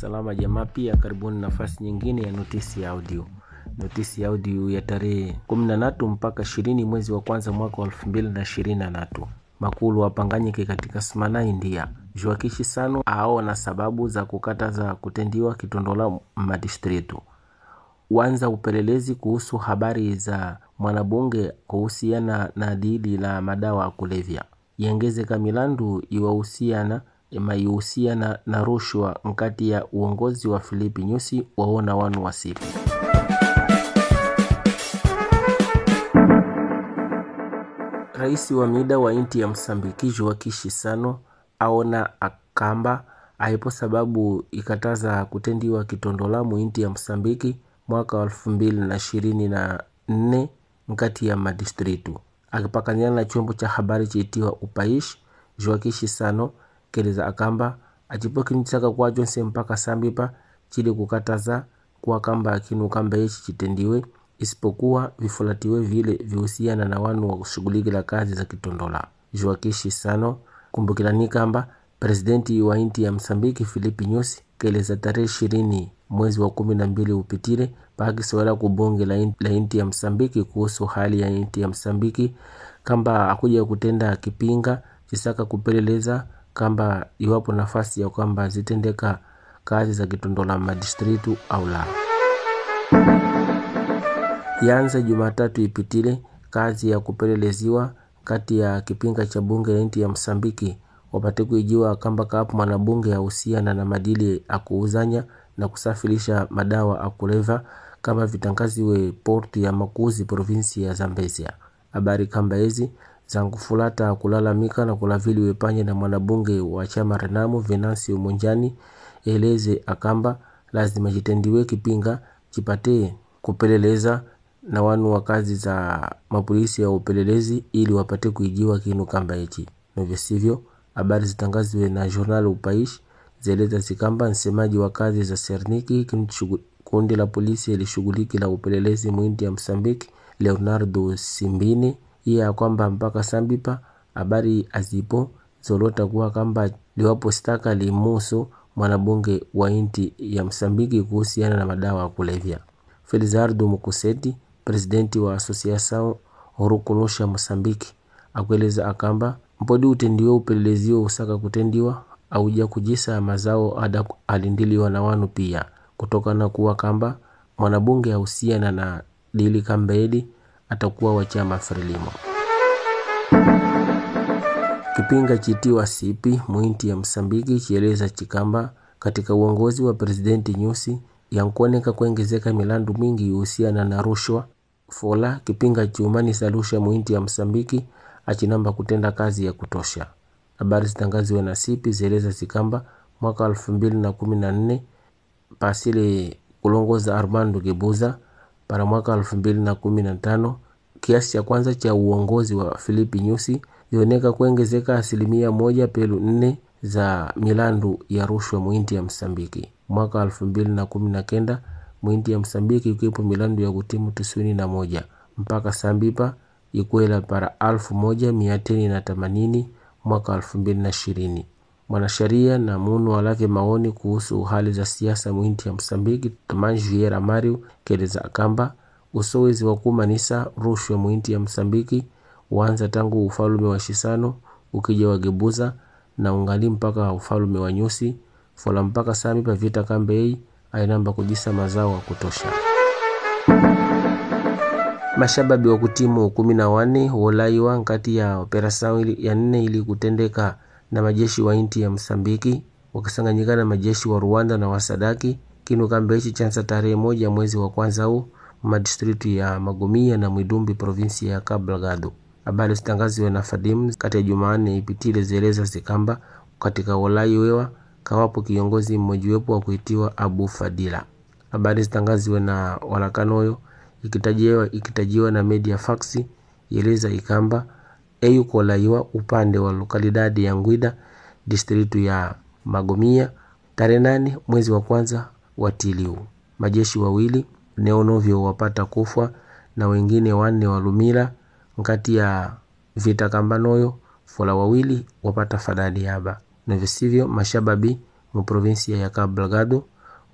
salama jamaa, pia karibuni nafasi nyingine ya notisi ya audio. Notisi ya audio ya tarehe 13 mpaka 20 mwezi wa kwanza mwaka wa 2023. Makulu wapanganyike katika Smana, India. Juakishi Sano aona sababu za kukataza kutendiwa kitondola madistritu. Wanza upelelezi kuhusu habari za mwanabunge kuhusiana na dili la madawa ya kulevya. Yengezeka milandu iwahusiana maihusiana na rushwa nkati ya uongozi wa Filipi Nyusi waona wanu wasipi. Rais wa mida wa inti ya Msambiki Joakishi Sano aona akamba aipo sababu ikataza kutendiwa kitondolamu inti ya Msambiki mwaka wa elfu mbili na ishirini na nne nkati ya madistritu akipakanyana na chombo cha habari chiitiwa Upaish Joakishi Sano keleza akamba acipo kinichaka kwacho mpaka sambipa chili kukataza kuwa kamba akinu kamba ichi chitendiwe isipokuwa vifulatiwe vile vihusiana na wanu wa kushughulikila kazi za kitondola. Joakishi Sano kumbukilani kamba presidenti wa inti ya Msambiki Filipi Nyusi keleza tarehe ishirini mwezi wa kumi na mbili upitile paakisowela kubunge la inti, la inti ya Msambiki kuhusu hali ya inti ya Msambiki kamba akuja kutenda kipinga chisaka kupeleleza kamba iwapo nafasi ya kwamba zitendeka kazi za kitondola madistritu au la. Yanza Jumatatu ipitile kazi ya kupeleleziwa kati ya kipinga cha bunge la inti ya Msambiki wapate kuijiwa kamba kaapo mwanabunge ahusiana na madili akuuzanya na kusafirisha madawa akuleva kama vitangaziwe porti ya Makuzi provinsi ya Zambezia. Habari kamba hizi zankufulata kulalamika na kulaviliwe panye na mwanabunge wa chama Renamo Venancio Monjani eleze akamba lazima chitendiwe kipinga chipate kupeleleza na wanu wa kazi za mapolisi ya upelelezi ili wapate kuijiwa kinu kamba hichi novyo sivyo. Habari zitangaziwe na journal Upaish zeleza zikamba msemaji wa kazi za Serniki kundi la polisi ilishughuliki la upelelezi mwindi ya Msambiki Leonardo Simbini iye ya kwamba mpaka sambipa habari azipo zolota kuwa kamba liwapo staka limusu mwanabunge wa inti ya Msambiki kuhusiana na madawa ya kulevya. Felizardo Mukuseti presidenti wa Associação Horukunusha Mosambiki akueleza akamba mpodi utendiwe upeleleziwa usaka kutendiwa auja kujisa mazao ada alindiliwa na wanu pia kutokana kuwa kamba mwanabunge ahusiana na dili kambaedi atakuwa wa chama Frelimo. Kipinga chitiwa sipi mwinti ya Msambiki chieleza chikamba katika uongozi wa presidenti Nyusi yankuoneka kuongezeka milandu mingi ihusiana na rushwa fola kipinga chiumani salusha mwinti ya Msambiki achinamba kutenda kazi ya kutosha. Habari zitangaziwe na sipi zieleza zikamba mwaka elfu mbili na kumi na nne pasile kulongoza Armando Gebuza para mwaka elfu mbili na kumi na tano kiasi cha kwanza cha uongozi wa Filipi Nyusi ioneka kuongezeka asilimia moja pelu nne za milandu ya rushwa mwinti ya Msambiki. Mwaka elfu mbili na kumi na kenda mwinti ya Msambiki ikiwepo milandu ya kutimu tisini na moja mpaka sambipa ikwela para alfu moja mia tini na themanini mwaka elfu mbili na ishirini. Mwanasheria na munu walake maoni kuhusu hali za siasa mwinti ya Msambiki Tomas Vieira Mario keleza kamba usowezi wa kumanisa rushwa mwinti ya Msambiki uanza tangu ufalume wa Shisano ukija wagebuza na ungali mpaka ufalume wa Nyusi fola mpaka sami pa vita kambei ainamba kujisa mazao wa kutosha. Mashababi wa kutimu kumi na wane wolaiwa nkati ya operasao ya nne ili kutendeka na majeshi wa inti ya Msambiki wakisanganyika na majeshi wa Rwanda na wasadaki kinu kamba hichi chanza tarehe moja mwezi wa kwanza huu madistritu ya Magomia na Mwidumbi provinsi ya Cabo Delgado. Habari zitangaziwe na Fadim kati ya Jumanne ipitile zeleza zikamba katika wolai wewa kawapo kiongozi mmojiwepo wa kuitiwa Abu Fadila. Habari zitangaziwe na walakanoyo ikitajiwa, ikitajiwa na media faksi yeleza ikamba eyukolaiwa upande wa lokalidadi ya Ngwida distritu ya Magomia tarehe nane mwezi wa kwanza watiliu majeshi wawili neonovyo wapata kufwa na wengine wanne walumila nkati ya vita kambanoyo fola wawili wapata fadadi yaba na visivyo mashababi mu provinsia ya Cabo Delgado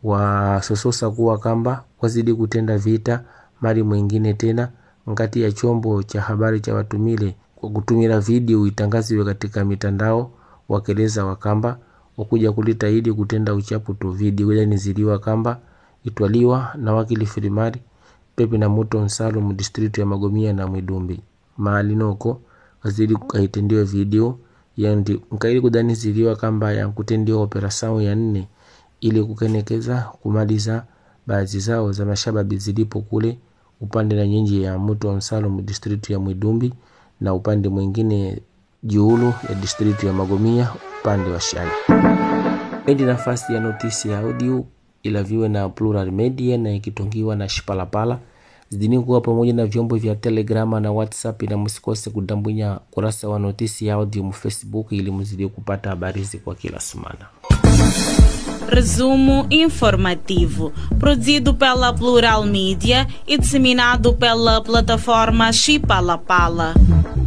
wasososa kuwa kamba wazidi kutenda vita mari mwingine tena nkati ya chombo cha habari cha watumile kwa kutumira video itangaziwe katika mitandao wakeleza wakamba wakuja kulita idi kutenda uchapu tu video ile niziliwa kamba itwaliwa na wakili filimari pepe na muto nsalum district ya magomia na mwidumbi mahali noko wazidi kaitendiwe video yandi nkaili kudaniziliwa kamba yankutendiwa operasao ya nne ili kukenekeza kumaliza baadhi zao za mashababi zilipo kule upande na nyinji ya muto wa Msalum district ya Mwidumbi na upande mwingine Juulu ya district ya Magomia upande wa Shani. Endi nafasi ya notisi ya audio ilaviwe na Plural Media na ikitongiwa na Shipalapala zidini kuwa pamoja na vyombo vya Telegrama na WhatsApp, na msikose kudambwinya kurasa wa notisi ya audio mu Facebook ili mzidi kupata habari hizi kwa kila semana. Resumo informativo, produzido pela Plural Mídia e disseminado pela plataforma Chipalapala.